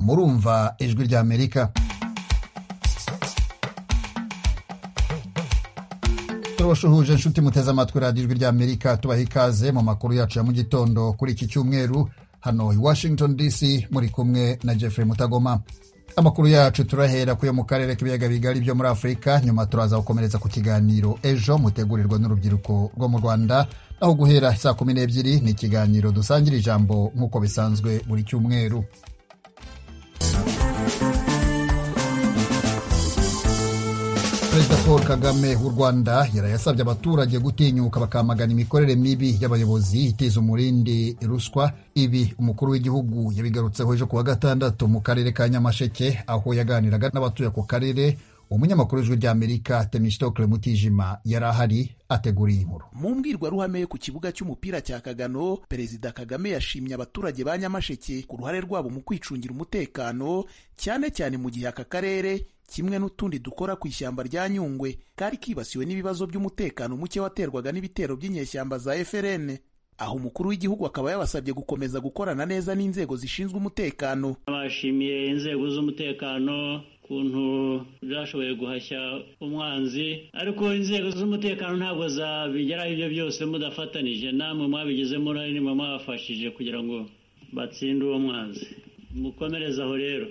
murumva ijwi ry'amerika turabashuhuje inshuti muteze amatwi radiyo ijwi ry'amerika tubaha ikaze mu makuru yacu ya mu gitondo kuri iki cyumweru hano i washington dc muri kumwe na jeffrey mutagoma amakuru yacu turahera kuyo mu karere k'ibiyaga bigari byo muri afurika nyuma turaza gukomeretsa ku kiganiro ejo mutegurirwa n'urubyiruko rwo mu rwanda aho guhera saa kumi n'ebyiri ni ikiganiro dusangira ijambo nk'uko bisanzwe buri cyumweru perezida paul kagame w'u rwanda yari yasabye abaturage gutinyuka bakamagana imikorere mibi y'abayobozi itiza umurindi ruswa ibi umukuru w'igihugu yabigarutseho ejo ku wa gatandatu mu karere ka nyamasheke aho yaganiraga n'abatuye ako karere umunyamakuru w'ijwi ry'amerika temistokle mutijima yari ahari ateguriye inkuru mu mbwirwaruhame ku kibuga cy'umupira cya kagano perezida kagame yashimye abaturage ba nyamasheke ku ruhare rwabo mu kwicungira umutekano cyane cyane mu gihe aka karere kimwe n'utundi dukora ku ishyamba rya nyungwe kari kibasiwe n'ibibazo by'umutekano muke waterwaga n'ibitero by'inyeshyamba za FRN aho umukuru w'igihugu akaba yabasabye gukomeza gukorana neza n'inzego zishinzwe umutekano bashimiye inzego z'umutekano ukuntu zashoboye guhashya umwanzi ariko inzego z'umutekano ntabwo zabigeraho ibyo byose mudafatanije namwe mwabigizemo uruhare nimwe mwabafashije kugira ngo batsinde uwo mwanzi mukomereze aho rero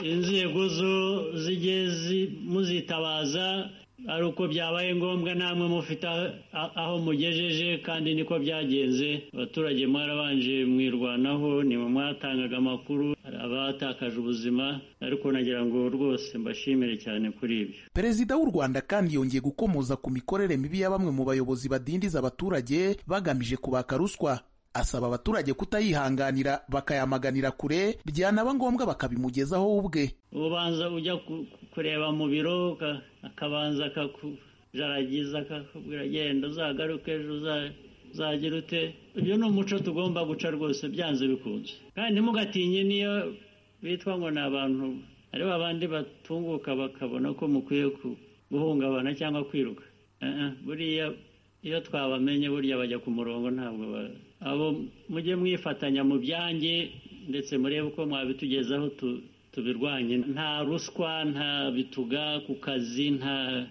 inzego zo zijye muzitabaza ari uko byabaye ngombwa namwe mufite aho mugejeje kandi niko byagenze abaturage mwarabanje mwirwanaho nimwe mwatangaga amakuru abatakaje ubuzima ariko nagira ngo rwose mbashimire cyane kuri ibyo perezida w'u rwanda kandi yongeye gukomoza ku mikorere mibi ya bamwe mu bayobozi badindiza abaturage bagamije kubaka ruswa asaba abaturage kutayihanganira bakayamaganira kure byanaba ngombwa bakabimugezaho ubwe ubanza ujya kureba mu biro akabanza akakujaragiza akakubwira genda uzagaruke ejo uzagira ute uyu ni umuco tugomba guca rwose byanze bikunze kandi ntimugatinye niyo bitwa ngo ni abantu ari babandi batunguka bakabona ko mukwiye guhungabana cyangwa kwiruka buriya iyo twabamenye burya bajya ku murongo ntabwo abo mujye mwifatanya mu byanjye ndetse murebe uko mwabitugezaho tubirwanye nta ruswa nta bituga ku kazi nta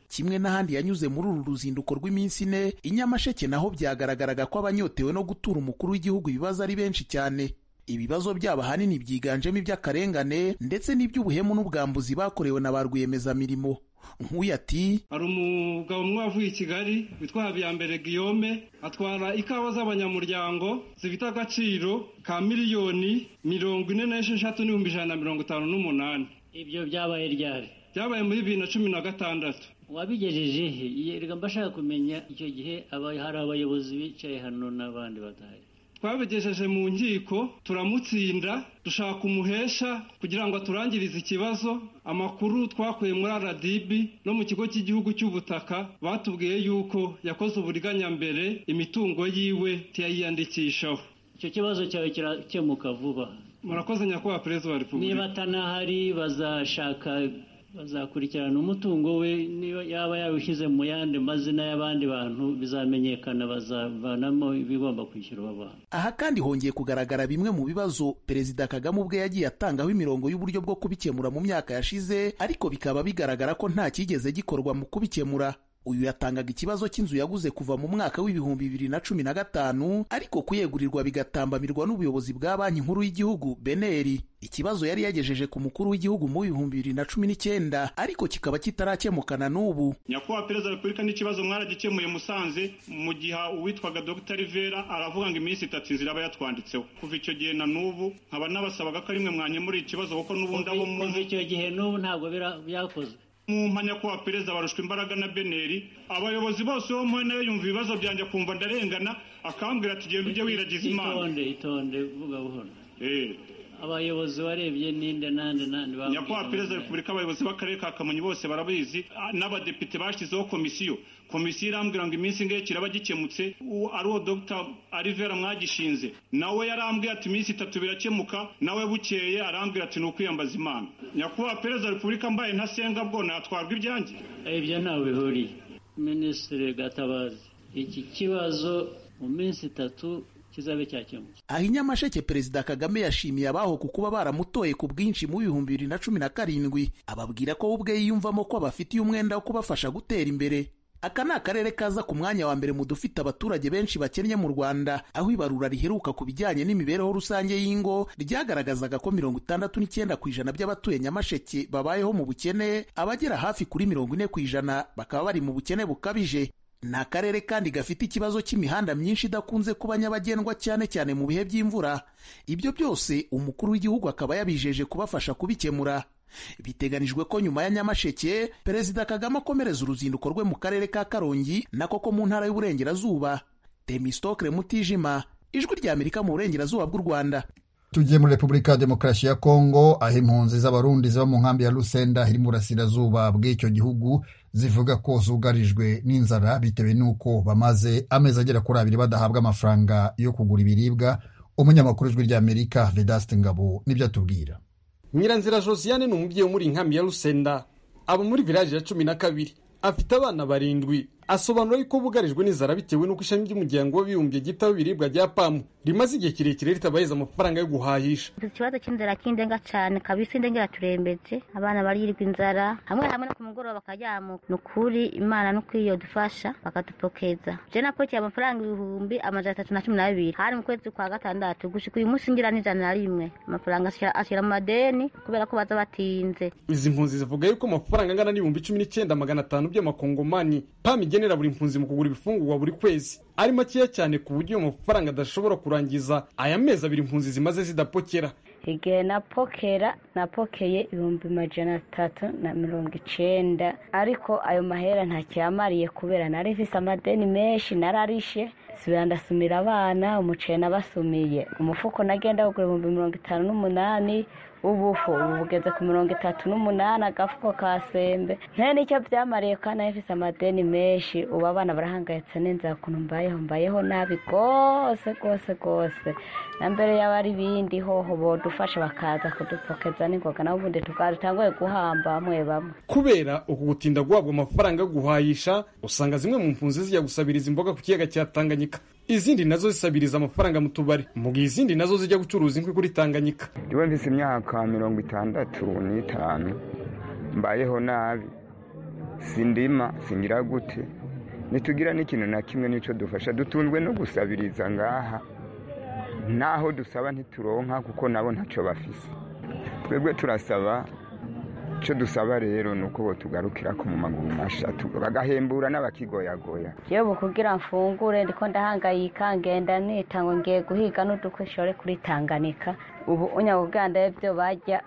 kimwe n'ahandi yanyuze muri uru ruzinduko rw'iminsi ine inyamasheke naho byagaragaraga ko abanyotewe no gutura umukuru w'igihugu ibibazo ari benshi cyane ibibazo byabo ahanini byiganjemo iby'akarengane ndetse n'iby'ubuhemu n'ubwambuzi bakorewe na ba rwiyemezamirimo nkuyu ati hari umugabo umwe wavuye i kigali witwa habiyambere guillaume atwara ikawa z'abanyamuryango zifite agaciro ka miliyoni mirongo ine n'esheshatu n'ibihumbi ijana na mirongo itanu n'umunani ibyo byabaye ryari byabaye muri bibiri na cumi na gatandatu wabigejeje he reka mbashaka kumenya icyo gihe hari abayobozi bicaye hano n'abandi badahari twabigejeje mu nkiko turamutsinda dushaka umuhesha kugira ngo aturangirize ikibazo amakuru twakuye muri rdb no mu kigo cy'igihugu cy'ubutaka batubwiye yuko yakoze uburiganyambere imitungo yiwe tuyayiyandikishaho icyo kibazo cyawe kirakemuka vuba murakoze nyakubahwa perezida wa repubulika niba atanahari bazashaka bazakurikirana umutungo we niba yaba yawushyize mu yandi mazina y'abandi bantu bizamenyekana bazavanamo ibigomba kwishyurwa abantu aha kandi hongeye kugaragara bimwe mu bibazo perezida kagame ubwe yagiye atangaho imirongo y'uburyo bwo kubikemura mu myaka yashize ariko bikaba bigaragara ko nta cyigeze gikorwa mu kubikemura uyu yatangaga ikibazo cy'inzu yaguze kuva mu mwaka w'ibihumbi bibiri na cumi na gatanu ariko kuyegurirwa bigatambamirwa n'ubuyobozi bwa banki nkuru y'igihugu beneri ikibazo yari yagejeje ku mukuru w'igihugu mu bihumbi bibiri na cumi n'icyenda ariko kikaba kitarakemukana n'ubu nyakubahwa perezida wa repubulika n'ikibazo mwaragikemuye musanze mu gihe uwitwaga dr rivera aravuga ngo iminsi itatu inzira aba yatwanditseho kuva icyo gihe na n'ubu nkaba nabasabaga ko rimwe mwanyemura ikibazo kuko n'ubundi abo mu kuva icyo gihe n'ubu ntabwo byakozwe mu mpanya ko perezida barushwa imbaraga na beneri abayobozi bose bo muri nawe yumva ibibazo byanjye akumva ndarengana akambwira ati ujye wiragiza imana itonde itonde vuga buhoro abayobozi warebye ninde nande nande nyakubahwa perezida repubulika abayobozi b'akarere ka kamonyi bose barabizi n'abadepite bashyizeho komisiyo komisiyo irambwira ngo iminsi ingahe kiraba gikemutse ari uwo dr arivera mwagishinze nawe yarambwiye ati iminsi itatu birakemuka nawe bukeye arambwira ati ni ukwiyambaza imana nyakubahwa perezida repubulika mbaye ntasenga bwo natwarwa ibyanjye ibyo ntawe bihuriye minisitiri gatabazi iki kibazo mu minsi itatu kizabe cyakemutse aho i nyamasheke perezida kagame yashimiye abaho ku kuba baramutoye ku bwinshi mu bihumbi bibiri na cumi na karindwi ababwira ko we ubwe yiyumvamo ko bafitiye umwenda wo kubafasha gutera imbere aka ni akarere kaza ku mwanya wa mbere mu dufite abaturage benshi bakennye mu rwanda aho ibarura riheruka ku bijyanye n'imibereho rusange y'ingo ryagaragazaga ko mirongo itandatu n'icyenda ku ijana by'abatuye nyamasheke babayeho mu bukene abagera hafi kuri mirongo ine ku ijana bakaba bari mu bukene bukabije ni akarere kandi gafite ikibazo cy'imihanda myinshi idakunze kuba nyabagendwa cyane cyane mu bihe by'imvura ibyo byose umukuru w'igihugu akaba yabijeje kubafasha kubikemura biteganijwe ko nyuma ya nyamasheke perezida kagame akomereza uruzinduko rwe mu karere ka karongi nako ko mu ntara y'uburengerazuba temistokre mutijima ijwi ry'amerika mu burengerazuba bw'u rwanda tujye muri repubulika ya demokarasi ya kongo aho impunzi z'abarundi ziba mu nkambi ya lusenda iri mu burasirazuba bw'icyo gihugu zivuga ko zugarijwe n'inzara bitewe n'uko bamaze amezi agera kuri abiri badahabwa amafaranga yo kugura ibiribwa umunyamakuru w'ijwi ry'amerika vedaste ngabo nibyo atubwira nyiranzira josiane ni umubyeyi wo muri inkambi ya rusenda aba muri viraje ya cumi na kabiri afite abana barindwi asobanura yuko bugarijwe n'inzara bitewe n'uko ishami ry'umuryango w'abibumbye ryitaho ibiribwa rya pamu rimaze igihe kirekire ritabahereza amafaranga yo guhahisha ikibazo cy'inzara kindenga cyane kabisa indengera turembetse abana barirwa inzara hamwe hamwe no ku mugoroba bakajyamuka ni ukuri imana no kwiyodufasha bakadupokeza je napokiye amafaranga ibihumbi amajana atatu na cumi na bibiri hari mu kwezi kwa gatandatu gushika uyu munsi ngira n'ijana na rimwe amafaranga ashira- ashira mu madeni kubera ko baza batinze izi mpunzi zivuga yuko amafaranga angana n'ibihumbi cumi n'icyenda magana atanu by'amakongomani pamu igenera buri mpunzi mu kugura ibifungurwa buri kwezi ari makeya cyane ku buryo ayo mafaranga adashobora kurangiza aya mezi abiri impunzi zimaze zidapokera igihe napokera napokeye ibihumbi majana atatu na mirongo icenda ariko ayo mahera ntacyamariye kubera nari mfise amadeni menshi nararishe subira ndasumira abana umuceri nabasumiye umufuko nagenda kugura ibihumbi mirongo itanu n'umunani ubufu ubu bugeze ku mirongo itatu n'umunani agafuko ka sembe nta n'icyo byamariye kandi nari mfise amadeni menshi ubu abana barahangayitse n'inzara ukuntu mbayeho mbayeho nabi rwose rwose rwose na mbere yaba ari ibindi hoho bodufasha bakaza kudupokeza n'ingoga nabo ubundi tugatanguye guhamba bamwe bamwe kubera uku gutinda guhabwa amafaranga yo guhahisha usanga zimwe mu mpunzi zijya gusabiriza imboga ku kiyaga cya tanganyika izindi nazo zisabiriza amafaranga mu tubari mu gihe izindi nazo zijya gucuruza inkwi kuri tanganyika ndiba mfise imyaka mirongo itandatu n'itanu mbayeho nabi sindima singira gute ntitugira n'ikintu na kimwe n'icyo dufasha dutunzwe no gusabiriza ngaha naho dusaba ntituronka kuko nabo ntacyo bafise twebwe turasaba icyo dusaba rero ni uko botugarukira ko mu maguru masha tu- bagahembura n'abakigoyagoya yewe kugira mfungure ndiko ndahangayika ngenda nita ngo ngiye guhiga n'udukwishore kuri tanganyika ubu unyabuganda byo bajya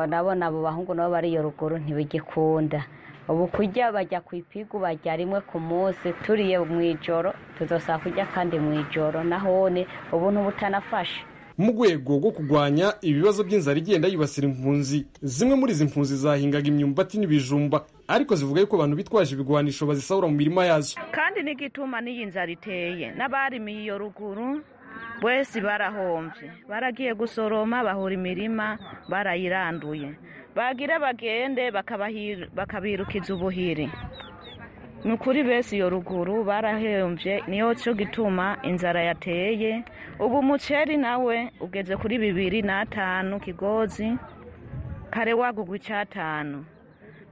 nabona abo bahungu nabo bari iyo ruguru ntibigikunda ubu kurya bajya ku ipigu bajya rimwe ku munsi turiye mu ijoro tuzosaba kurya kandi mu ijoro nahone ubuntu butanafasha mu rwego rwo kurwanya ibibazo by'inzara igenda yibasira impunzi zimwe muri izi mpunzi zahingaga imyumbati n'ibijumba ariko zivuga yuko abantu bitwaje ibigwanisho bazisahura mu mirima yazo kandi n'igituma n'iyi nzara iteye n'abarimiye iyo ruguru bose barahombye baragiye gusoroma bahura imirima barayiranduye bagira bagende bakabahi- bakabirukiza ubuhiri ni ukuri bese iyo ruguru barahembye niyo cyo gituma inzara yateye ubu umuceri nawe ugeze kuri bibiri n'atanu kigozi kare wagugwa icyatanu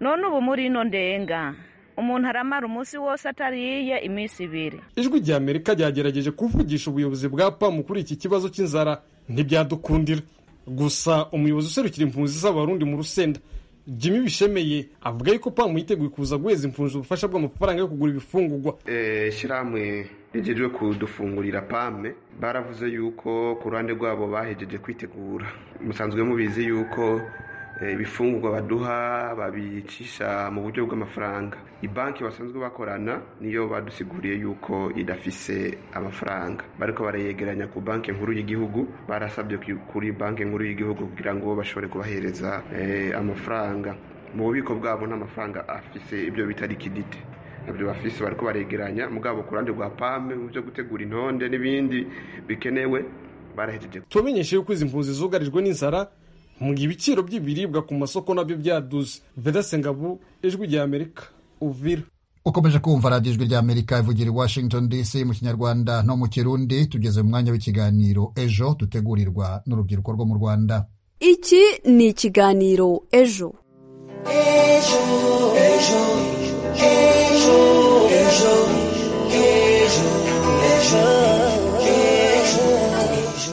none ubu muri ino ndenga umuntu aramara umunsi wose atariye iminsi ibiri ijwi rya amerika ryagerageje kuvugisha ubuyobozi bwa pamu kuri iki kibazo cy'inzara ntibyadukundira gusa umuyobozi userukira impunzi z'abarundi mu rusenda jimmy bishemeye avuga yuko pamu yiteguye kuza guheza impunzi ubufasha bw'amafaranga yo kugura ibifungurwa Eh, shirahamwe rigejeje kudufungurira pame baravuze yuko ku ruhande rwabo bahejeje kwitegura musanzwe mubizi yuko eh, ibifungurwa baduha babicisha mu buryo bw'amafaranga ibanki basanzwe bakorana niyo badusiguriye yuko idafise amafaranga bariko barayegeranya ku banki nkuru y'igihugu barasabye ku- kuri banki nkuru y'igihugu kugira ngo bashobore kubahereza eh, amafaranga mu bubiko bwabo n'amafaranga afise ibyo bitari kidite nabyo bafise bariko baregeranya mugabo ku ruhande rwa pame mu byo gutegura intonde n'ibindi bikenewe barahejeje turamenyesha yuko izi mpunzi zugarijwe n'inzara mu gihe ibiciro by'ibiribwa ku masoko nabyo byaduze vedasengabu ijwi rya amerika uvira ukomeje kumva radiyo ijwi ry'amerika ivugira i washington dc mu kinyarwanda no mu kirundi tugeze mu mwanya w'ikiganiro ejo dutegurirwa n'urubyiruko rwo mu rwanda iki ni ikiganiro ejo ejo ejo ejo ejo ejo ejo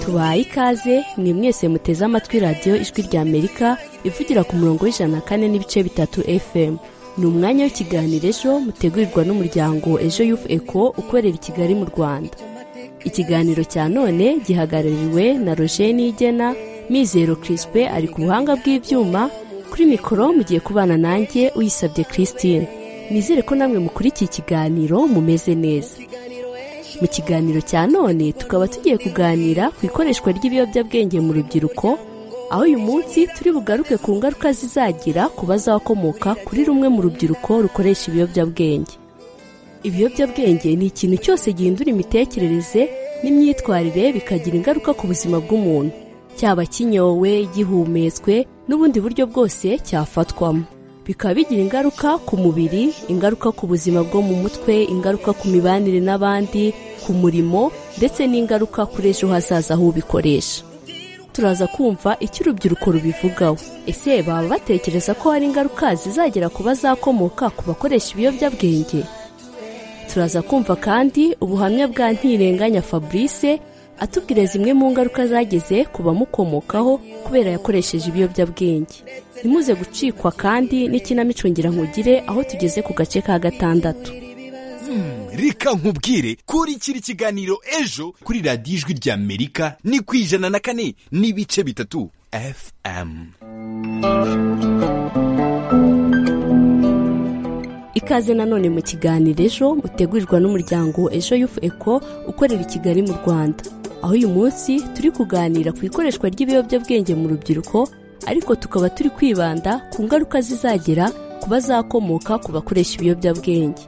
tubaye ikaze ni mwese muteze amatwi radiyo ijwi ry'amerika ivugira ku murongo w'ijana na kane n'ibice bitatu fm ni umwanya w'ikiganiro ejo mutegurirwa n'umuryango ejo yufu eko ukorera i kigali mu rwanda ikiganiro cya none gihagarariwe na roger nigena mizero kirispe ari ku buhanga bw'ibyuma kuri mikoro mugiye kubana nanjye uyisabye christine nizere ko namwe mukurikiye ikiganiro mumeze neza mu kiganiro cya none tukaba tugiye kuganira ku ikoreshwa ry'ibiyobyabwenge mu rubyiruko aho uyu munsi turi bugaruke ku ngaruka zizagira ku bazakomoka kuri rumwe mu rubyiruko rukoresha ibiyobyabwenge ibiyobyabwenge ni ikintu cyose gihindura imitekerereze n'imyitwarire bikagira ingaruka ku buzima bw'umuntu cyaba kinyowe gihumetswe n'ubundi buryo bwose cyafatwamo bikaba bigira ingaruka ku mubiri ingaruka ku buzima bwo mu mutwe ingaruka ku mibanire n'abandi ku murimo ndetse n'ingaruka kuri ejo hazaza aho ubikoresha turaza kumva icyo urubyiruko rubivugaho ese baba batekereza ko hari ingaruka zizagera ku bazakomoka ku bakoresha ibiyobyabwenge turaza kumva kandi ubuhamya bwa ntirenganya fabrice atubwira zimwe mu ngaruka zageze ku bamukomokaho kubera yakoresheje ibiyobyabwenge ntimuze gucikwa kandi n'ikinamico nkugire aho tugeze ku gace ka gatandatu reka nkubwire kuri kiri kiganiro ejo kuri radiyo ijwi ry'amerika ni ku ijana na kane n'ibice bitatu fm ikaze nanone mu kiganiro ejo mutegurirwa n'umuryango ejo yufu eko ukorera i kigali mu rwanda aho uyu munsi turi kuganira ku ikoreshwa ry'ibiyobyabwenge mu rubyiruko ariko tukaba turi kwibanda ku ngaruka zizagera ku bazakomoka ku bakoresha ibiyobyabwenge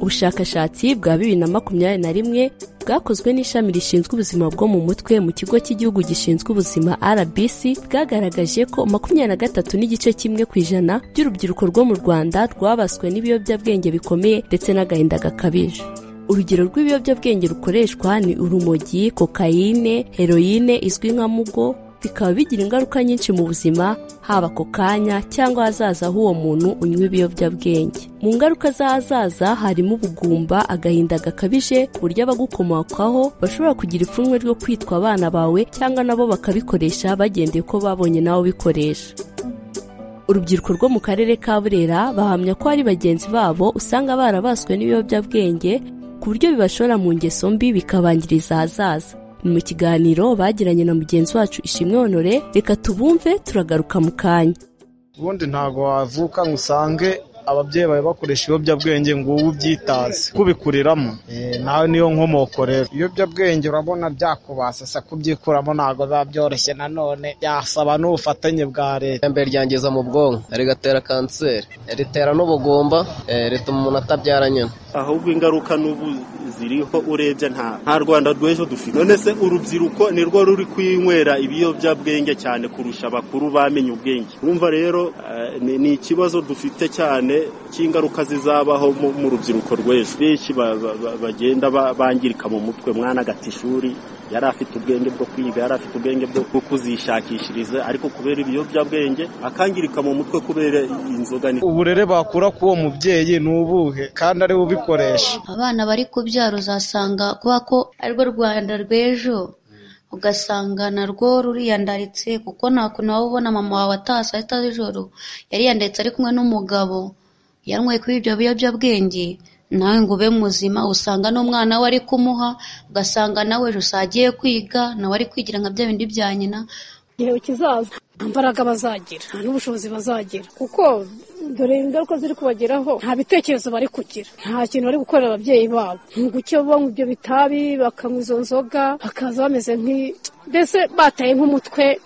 ubushakashatsi bwa bibiri na makumyabiri na rimwe bwakozwe n'ishami rishinzwe ubuzima bwo mu mutwe mu kigo cy'igihugu gishinzwe ubuzima rbc bwagaragaje ko makumyabiri na gatatu n'igice kimwe ku ijana by'urubyiruko rwo mu rwanda rwabaswe n'ibiyobyabwenge bikomeye ndetse n'agahinda gakabije urugero rw'ibiyobyabwenge rukoreshwa ni urumogi kokayine heroyine izwi nka mugo bikaba bigira ingaruka nyinshi mu buzima haba ako kanya cyangwa ahazaza h'uwo muntu unywa ibiyobyabwenge mu ngaruka z'ahazaza harimo ubugumba agahinda gakabije ku buryo abagukomokaho bashobora kugira ipfunwe ryo kwitwa abana bawe cyangwa nabo bakabikoresha bagendeye ko babonye nawe ubikoresha urubyiruko rwo mu karere ka burera bahamya ko hari bagenzi babo usanga barabaswe n'ibiyobyabwenge ku buryo bibashora mu ngeso mbi bikabangiriza ahazaza ni mu kiganiro bagiranye na mugenzi wacu ishimwe honore reka tubumve turagaruka mu kanya ubundi ntabwo wavuka ngo usange ababyeyi bawe bakoresha ibiyobyabwenge ngo ubu ubyitaze kubikuriramo nawe niyo nkomoko rero ibiyobyabwenge urabona byakubasasa kubyikuramo ntabwo biba byoroshye nanone byasaba n'ubufatanye bwa leta mbere ryangiza mu bwonko rigatera kanseri ritera n'ubugumba rituma umuntu atabyara nyine ahubwo ingaruka n'ubu ziriho urebye nta rwanda rw'ejo dufite none se urubyiruko ni rwo ruri kwinywera ibiyobyabwenge cyane kurusha abakuru bamenye ubwenge wumva rero ni ikibazo dufite cyane cy'ingaruka zizabaho mu rubyiruko rw'ejo benshi bagenda bangirika mu mutwe mwana agata ishuri yari afite ubwenge bwo kwiga yari afite ubwenge bwo kuzishakishiriza ariko kubera ibiyobyabwenge akangirika mu mutwe kubera inzoga uburere bakura k'uwo mubyeyi ni ubuhe kandi ari ubikoresha abana bari kubyara uzasanga kubera ko arirwo rwanda rw'ejo ugasanga narwo ruriyandaritse kuko nta kuntu waba ubona mama wawe atashye ahita z'ijoro yariyandaritse ari kumwe n'umugabo yanyweye kuri ibyo biyobyabwenge nawe ngo ube muzima usanga n'umwana we ari kumuha ugasanga nawe ejo usagiye kwiga nawe ari kwigira nka bya bindi bya nyina igihe kizaza nta mbaraga bazagira nta n'ubushobozi bazagira kuko dore ingaruka ziri kubageraho nta bitekerezo bari kugira nta kintu bari gukorera ababyeyi babo ni uguke banywa ibyo bitabi bakanywa izo nzoga bakaza bameze nk'i mbese bataye nk'umutwe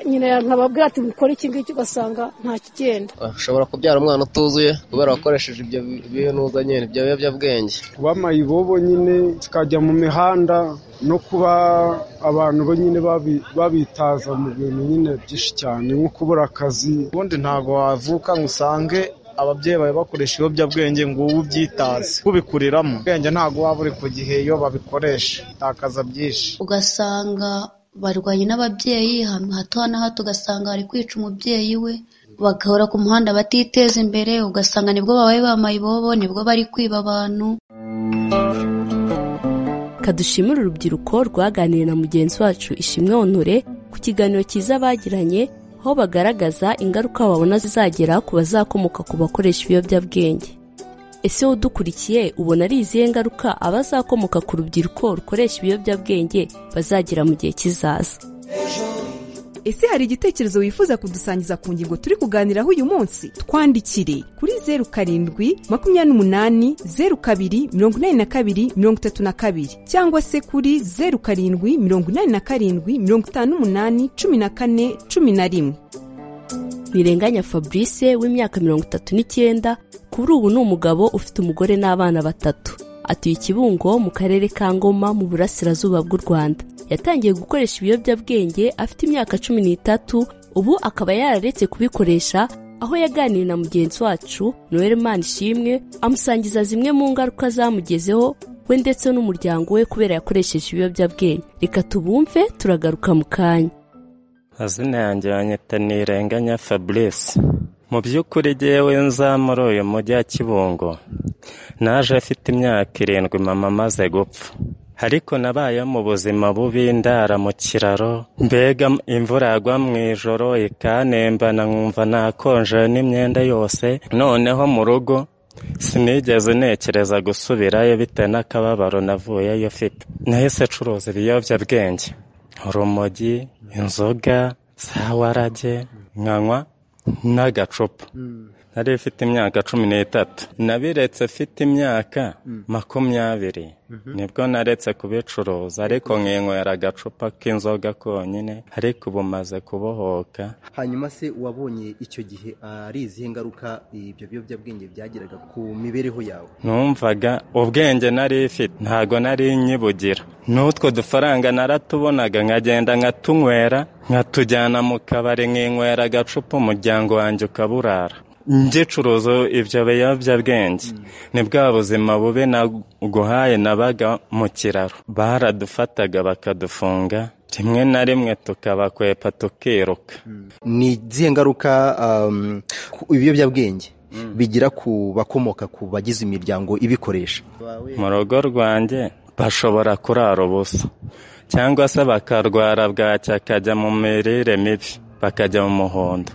nyina yankababwira ati mukore iki ngiki ugasanga nta kigenda ushobora kubyara umwana utuzuye kubera wakoresheje ibyo bintuza nyine ibyo biyobyabwenge kuba amayibobo nyine tukajya mu mihanda no kuba abantu bo nyine babitaza mu bintu nyine byinshi cyane nko kubura akazi ubundi ntabwo wavuka ngo usange ababyeyi baba bakoresha ibiyobyabwenge ngo ubu byitaze kubikuriramo ubwenge ntabwo waba uri ku gihe iyo babikoresha utakaza byinshi ugasanga barwanye n'ababyeyi ahantu hato na hato ugasanga bari kwica umubyeyi we bagahora ku muhanda batiteza imbere ugasanga nibwo babaye bambaye ibobo nibwo bari kwiba abantu kadushimire urubyiruko rwaganiriye na mugenzi wacu ishimwe onure ku kiganiro cyiza bagiranye aho bagaragaza ingaruka babona zizagera ku bazakomoka ku bakoresha ibiyobyabwenge ese udukurikiye ubona ari izihe ngaruka abazakomoka ku rubyiruko rukoresha ibiyobyabwenge bazagira mu gihe kizaza ese hari igitekerezo wifuza kudusangiza ku ngingo turi kuganiraho uyu munsi twandikire kuri zeru karindwi makumyabiri n'umunani zeru kabiri mirongo inani na kabiri mirongo itatu na kabiri cyangwa se kuri zeru karindwi mirongo inani na karindwi mirongo itanu n'umunani cumi na kane cumi na rimwe ntirenganya fabrice w'imyaka mirongo itatu n'icyenda kuri ubu ni umugabo ufite umugore n'abana batatu atuye ikibungo mu karere ka ngoma mu burasirazuba bw'u rwanda yatangiye gukoresha ibiyobyabwenge afite imyaka cumi n'itatu ubu akaba yararetse kubikoresha aho yaganiriye na mugenzi wacu noel ishimwe amusangiza zimwe mu ngaruka zamugezeho we ndetse n'umuryango we kubera yakoresheje ibiyobyabwenge reka tubumve turagaruka mu kanya azina yanjye banyita nirenganya fabrice mu by'ukuri ngewe nza muri uyu mujyi wa kibungo naje afite imyaka irindwi mama amaze gupfa ariko nabaye mu buzima bubi ndara mu kiraro mbega imvura yagwa mu ijoro ikanembana nkumva nakonje n'imyenda yose noneho mu rugo sinigeze ntekereza gusubirayo bitewe n'akababaro navuyeyo mfite nahise acuruza ibiyobyabwenge urumogi inzoga za warage nkanywa n'agacupa nari ifite imyaka cumi n'itatu nabiretse afite imyaka makumyabiri nibwo naretse kubicuruza ariko nkinywera agacupa k'inzoga konyine ariko ubu maze kubohoka hanyuma se wabonye icyo gihe ari izihe ngaruka ibyo biyobyabwenge byagiraga ku mibereho yawe numvaga ubwenge nari ifite ntabwo nari nyibugira n'utwo dufaranga naratubonaga nkagenda nkatunywera nkatujyana mu kabari nkinywera agacupa umuryango wanjye ukaburara ngicuruza ibyo biyobyabwenge ni bwa buzima bubi naguhaye nabaga mu kiraro baradufataga bakadufunga rimwe na rimwe tukabakwepa tukiruka ni izihe ngaruka ibiyobyabwenge bigira ku bakomoka ku bagize imiryango ibikoresha mu rugo rwanjye bashobora kurara ubusa cyangwa se bakarwara bwacya akajya mu mirire mibi bakajya mu muhondo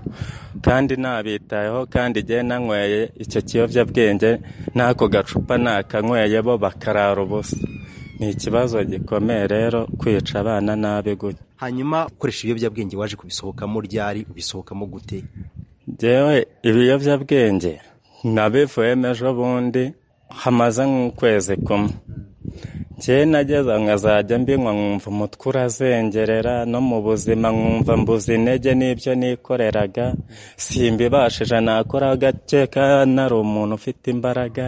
kandi nabitayeho kandi igihe nanyweye icyo kiyobyabwenge n'ako gacupa nakanyweye bo bakarara ubusa ni ikibazo gikomeye rero kwica abana nabi gutya hanyuma ukoresha ibiyobyabwenge waje kubisohokamo ryari ubisohokamo gute ngewe ibiyobyabwenge nabivuyemo ejo bundi hamaze nk'ukwezi kumwe njye nageze nkazajya mbinywa nkumva umutwe urazengerera no mu buzima nkumva mbuze intege n'ibyo nikoreraga simbibashije nakora gake nari umuntu ufite imbaraga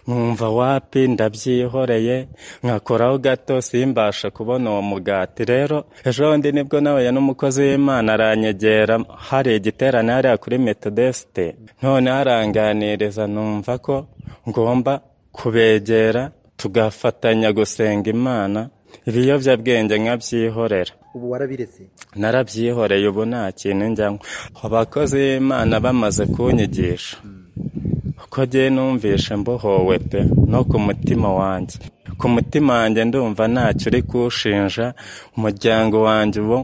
nkumva wapi ndabyihoreye nkakoraho gato simbashe kubona uwo mugati rero ejo bundi nibwo nahuye n'umukozi w'imana aranyegera hari igiterane hariya kuri metodesite none haranganiriza numva ko ngomba kubegera tugafatanya gusenga imana ibiyobyabwenge nkabyihorera ubu warabiretse narabyihoreye ubu nta kintu njyamo abakozi b'imana bamaze kunyigisha uko agiye numvishe mbohowe pe no ku mutima wanjye ku mutima wanjye ndumva ntacyo uri kuwushinja umuryango wanjye ubu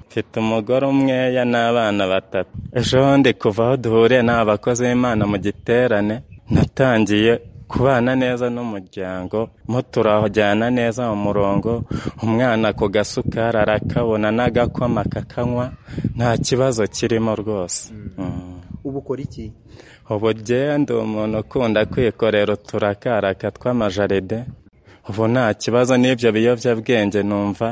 mfite umugore umweya n'abana batatu ejo bundi kuva aho duhuriye ni abakozi b'imana mu giterane natangiye kubana neza n'umuryango mo turajyana neza mu murongo umwana ku gasukari arakabona n'agakoma kakanywa nta kibazo kirimo rwose ubu ukora iki ubu ndi umuntu ukunda kwikorera uturakaraka tw'amajaride ubu nta kibazo n'ibyo biyobyabwenge numva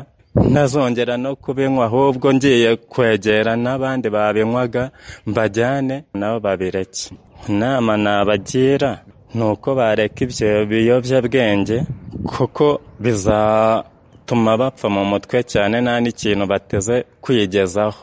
ntazongera no kubinywa ahubwo ngiye kwegera n'abandi babinywaga mbajyane nabo babireke inama nabagira ni uko bareka ibyo biyobyabwenge kuko bizatuma bapfa mu mutwe cyane nta n'ikintu bateze kwigezaho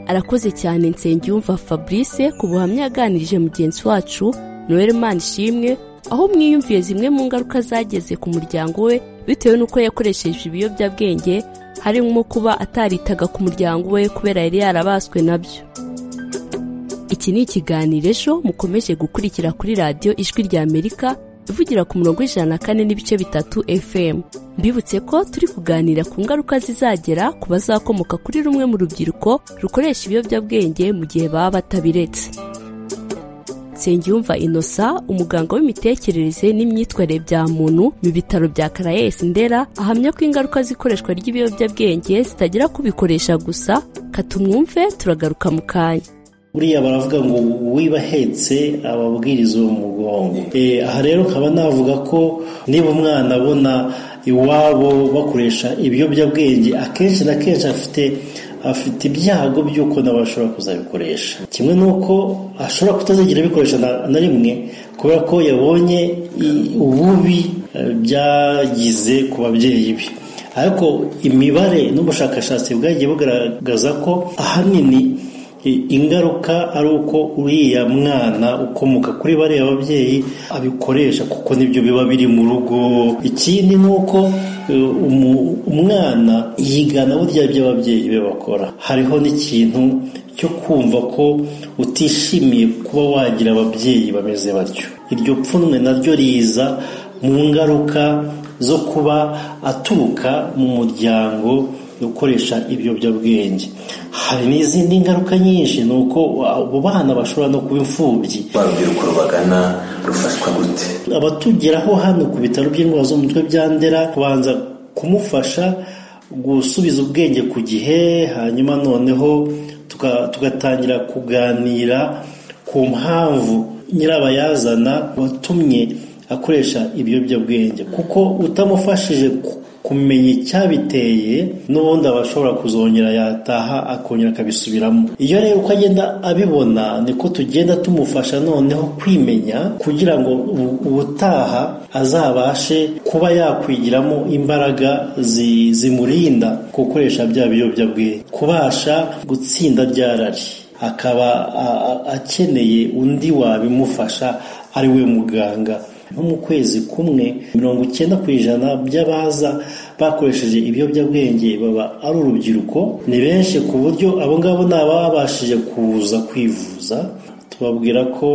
arakoze cyane nsengiyumva fabrice ku buhamya yaganirije mugenzi wacu noel manishimwe aho mwiyumviye zimwe mu ngaruka zageze ku muryango we bitewe n'uko yakoresheje ibiyobyabwenge harimo kuba ataritaga ku muryango we kubera yari yarabaswe nabyo iki ni ikiganiro ejo mukomeje gukurikira kuri radiyo ijwi rya amerika ivugira ku murongo w'ijana na kane n'ibice bitatu fm mbibutse ko turi kuganira ku ngaruka zizagera ku bazakomoka kuri rumwe mu rubyiruko rukoresha ibiyobyabwenge mu gihe baba batabiretse nsengiyumva inosa umuganga w'imitekerereze n'imyitwarire bya muntu mu bitaro bya karayes ndera ahamya ko ingaruka z'ikoreshwa ry'ibiyobyabwenge zitagera ku bikoresha gusa katumwumve turagaruka mu kanya buriya baravuga ngo wibahetse ababwiriza uwo mugongo aha rero nkaba navuga ko niba umwana abona iwabo bakoresha ibiyobyabwenge akenshi na kenshi afite afite ibyago by'uko nabo ashobora kuzabikoresha kimwe n'uko ashobora kutazigera abikoresha na rimwe kubera ko yabonye ububi byagize ku babyeyi be ariko imibare n'ubushakashatsi bwagiye bugaragaza ko ahanini ingaruka ari uko uriya mwana ukomoka kuri bariya babyeyi abikoresha kuko nibyo biba biri mu rugo ikindi ni uko umwana yigana burya ibyo ababyeyi be bakora hariho n'ikintu cyo kumva ko utishimiye kuba wagira ababyeyi bameze batyo iryo pfunwe naryo riza mu ngaruka zo kuba aturuka mu muryango gukoresha ibiyobyabwenge hari n'izindi ngaruka nyinshi ni uko abo bana bashobora no kuba imfubyi urubyiruko rubagana rufashwa gute abatugeraho hano ku bitaro by'indwara zo mu mutwe bya ndera kubanza kumufasha gusubiza ubwenge ku gihe hanyuma noneho tugatangira kuganira ku mpamvu nyirabayazana watumye akoresha ibiyobyabwenge kuko utamufashije kumenya icyabiteye n'ubundi aba ashobora kuzongera yataha akongera akabisubiramo iyo rero uko agenda abibona niko tugenda tumufasha noneho kwimenya kugira ngo ubutaha azabashe kuba yakwigiramo imbaraga zimurinda gukoresha bya biyobyabwenge kubasha gutsinda ryarari akaba akeneye undi wabimufasha ari we muganga nko mu kwezi kumwe mirongo icyenda ku ijana by'abaza bakoresheje ibiyobyabwenge baba ari urubyiruko ni benshi ku buryo abo ngabo ni ababashije kuza kwivuza tubabwira ko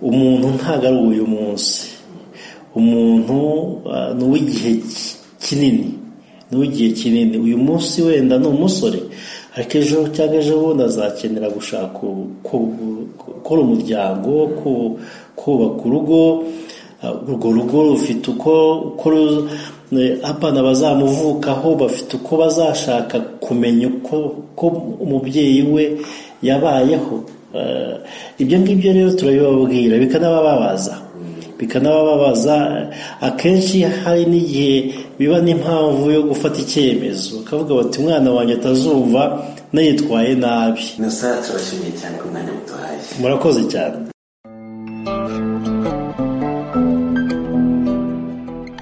umuntu ntabwo ari uyu munsi umuntu ni uw'igihe kinini ni uw'igihe kinini uyu munsi wenda ni umusore ariko ejo cyangwa ejo bundi azakenera gushaka gukora umuryango kubaka urugo urwo rugo rufite uko abana bazamuvukaho bafite uko bazashaka kumenya uko umubyeyi we yabayeho ibyo ngibyo rero turabibabwira bikanabababaza bikanabababaza akenshi hari n'igihe biba n'impamvu yo gufata icyemezo bakavuga bati umwana wanjye atazumva nayitwaye nabi turashimiye cyane ku mwanya muduhaye murakoze cyane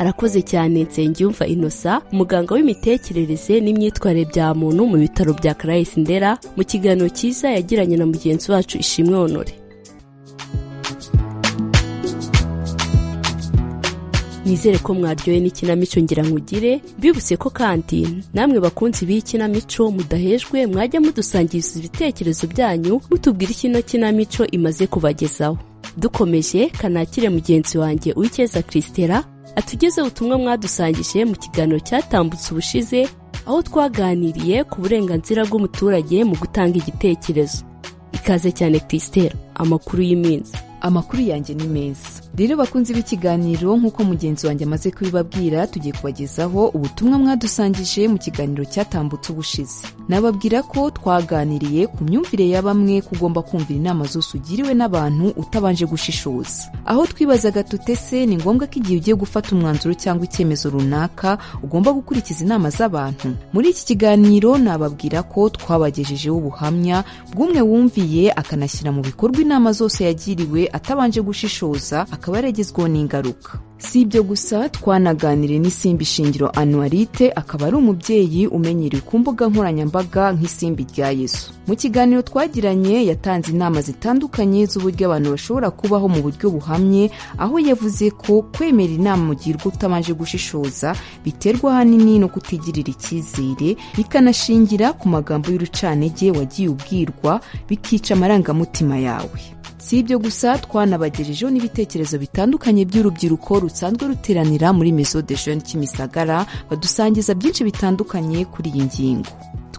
arakoze cyane nsengiyumva inosa umuganga w'imitekerereze n'imyitwarire bya muntu mu bitaro bya karayesi ndera mu kiganiro cyiza yagiranye na mugenzi wacu ishimwe honore nizere ko mwaryoye n'ikinamico ngira nkugire mbibutse ko kandi namwe bakunzi b'iyi kinamico mudahejwe mwajya mudusangiriza ibitekerezo byanyu mutubwira ikino kinamico imaze kubagezaho dukomeje kanakire mugenzi wanjye uw'icyeza christela atugezeho ubutumwa mwadusangije mu kiganiro cyatambutse ubushize aho twaganiriye ku burenganzira bw'umuturage mu gutanga igitekerezo ikaze cyane christela amakuru y'iminsi amakuru yanjye ni meza rero bakunzi b'ikiganiro nk'uko mugenzi wanjye amaze kubibabwira tugiye kubagezaho ubutumwa mwadusangije mu kiganiro cyatambutse ubushize nababwira ko twaganiriye ku myumvire ya bamwe kugomba kumvira inama zose ugiriwe n'abantu utabanje gushishoza aho twibazaga tute se ni ngombwa ko igihe ugiye gufata umwanzuro cyangwa icyemezo runaka ugomba gukurikiza inama z'abantu muri iki kiganiro nababwira ko twabagejejeho ubuhamya bw'umwe wumviye akanashyira mu bikorwa inama zose yagiriwe atabanje gushishoza akaba yaragezweho n'ingaruka si ibyo gusa twanaganiriye n'isimbi shingiro anuwarite akaba ari umubyeyi umenyerewe ku mbuga nkoranyambaga nk'isimbi rya yesu mu kiganiro twagiranye yatanze inama zitandukanye z'uburyo abantu bashobora kubaho mu buryo buhamye aho yavuze ko kwemera inama mugirwa utabanje gushishoza biterwa ahanini no kutigirira icyizere bikanashingira ku magambo y'urucanege wagiye ubwirwa bikica amarangamutima yawe si ibyo gusa twanabagejejeho n'ibitekerezo bitandukanye by'urubyiruko rusanzwe ruteranira muri meso de jeune kimisagara badusangiza byinshi bitandukanye kuri iyi ngingo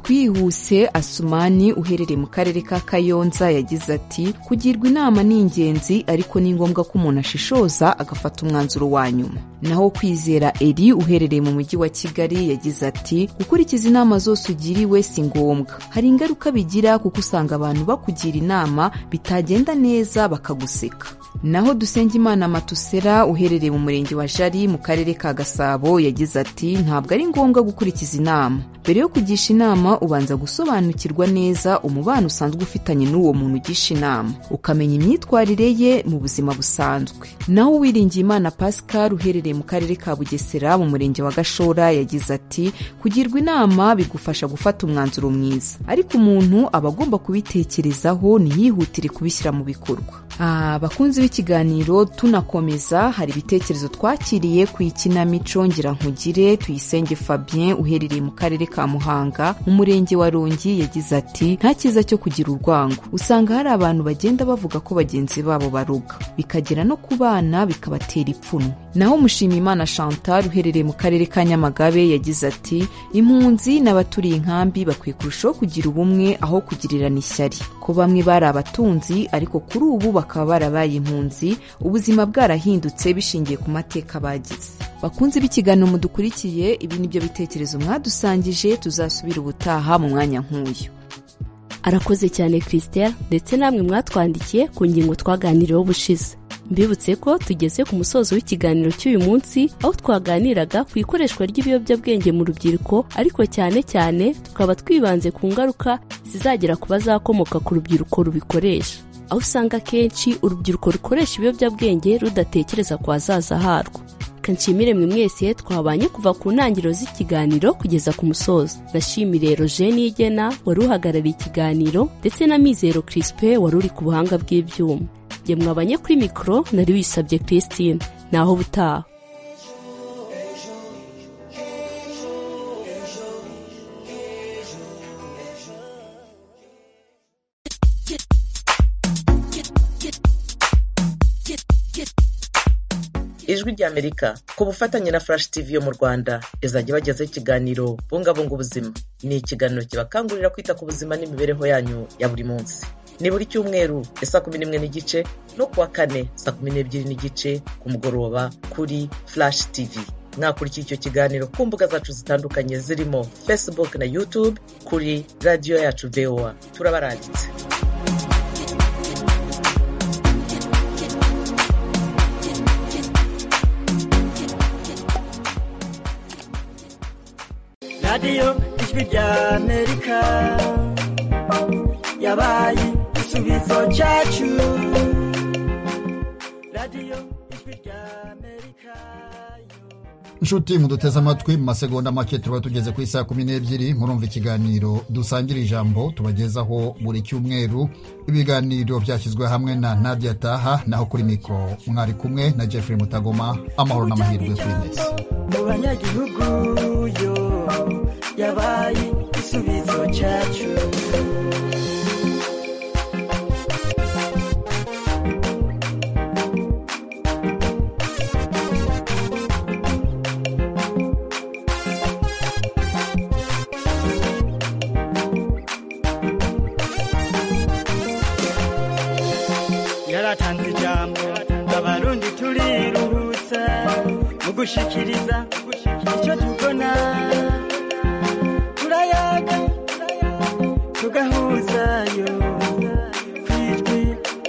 twihuse asumani uherereye mu karere ka kayonza yagize ati kugirwa inama ni ingenzi ariko ni ngombwa ko umuntu ashishoza agafata umwanzuro wa nyuma naho kwizera eri uherereye mu mujyi wa kigali yagize ati gukurikiza inama zose ugiriwe si ngombwa hari ingaruka bigira kuko usanga abantu bakugira inama bitagenda neza bakaguseka naho dusengimana matusera uherereye mu murenge wa jari mu karere ka gasabo yagize ati ntabwo ari ngombwa gukurikiza inama mbere yo kugisha inama ubanza gusobanukirwa neza umubano usanzwe ufitanye n'uwo muntu ugisha inama ukamenya imyitwarire ye mu buzima busanzwe naho uwiringiye imana pascal uherereye mu karere ka bugesera mu murenge wa gashora yagize ati kugirwa inama bigufasha gufata umwanzuro mwiza ariko umuntu aba agomba kubitekerezaho ntiyihutire kubishyira mu bikorwa Ah, bakunzi b'ikiganiro tunakomeza hari ibitekerezo twakiriye ku ikinamico nkugire tuyisenge fabien uherereye mu karere ka muhanga mu murenge wa rongi yagize ati nta cyiza cyo kugira urwango usanga hari abantu bagenda bavuga ko bagenzi babo baroga bikagera no ku bana bikabatera ipfunwe naho mushimimana chantal uherereye mu karere ka nyamagabe yagize ati impunzi n'abaturiye inkambi bakwiye kurushaho kugira ubumwe aho kugirirana ishyari ko bamwe bari abatunzi ariko kuri ubu bakaba barabaye impunzi ubuzima bwarahindutse bishingiye ku mateka bagize bakunze b'ikiganiro mudukurikiye ibi ni byo bitekerezo mwadusangije tuzasubira ubutaha mu mwanya nk'uyu arakoze cyane christelle ndetse namwe mwatwandikiye ku ngingo twaganiriyeho ubushize mbibutse ko tugeze ku musozo w'ikiganiro cy'uyu munsi aho twaganiraga ku ikoreshwa ry'ibiyobyabwenge mu rubyiruko ariko cyane cyane tukaba twibanze ku ngaruka zizagera ku bazakomoka ku rubyiruko rubikoresha aho usanga akenshi urubyiruko rukoresha ibiyobyabwenge rudatekereza ku hazaza harwo nshimire mwe mwese twabanye kuva ku ntangiriro z'ikiganiro kugeza ku musozo nashimire rojeni y'igena wari uhagarariye ikiganiro ndetse na mizero kirisipe wari uri ku buhanga bw'ibyuma ngemwe abanye kuri mikoro nari wisabye christine naho ubutaha ijwi ry'amerika ku bufatanye na furashi tivi yo mu rwanda izajya bagezaho ikiganiro bungabunga ubuzima ni ikiganiro kibakangurira kwita ku buzima n'imibereho yanyu ya buri munsi ni buri cyumweru ya saa kumi n'imwe n'igice no kuwa kane saa kumi n'ebyiri n'igice ku mugoroba kuri furashi tivi mwakurikiye icyo kiganiro ku mbuga zacu zitandukanye zirimo facebook na youtube kuri radiyo yacu voa turabaranditse radiyo ijwi ry'amerika yabaye igisubizo cyacu radiyo ijwi ry'amerika inshuti muduteze amatwi mu masegonda make tuba tugeze ku isaha kumi n'ebyiri murumva ikiganiro dusangira ijambo tubagezaho buri cyumweru ibiganiro byashyizwe hamwe na nadia taha naho kuri mikoro mwari kumwe na jeffrey mutagoma amahoro n'amahirwe kuri mwese mu banyagihugu yo yabaye igisubizo cyacu yaratanze ijambo abarundi turiruhutsa mu gushikiriza icyo tubona turayaga tugahuzayo ku ijwi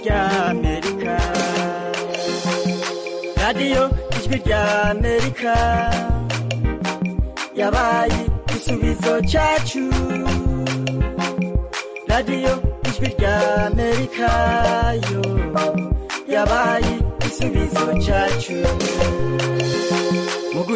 rya amerika radiyo ijwi rya amerika yabaye igisubizo cyacu radiyo ijwi rya amerika yo yabaye igisubizo cyacu mu guca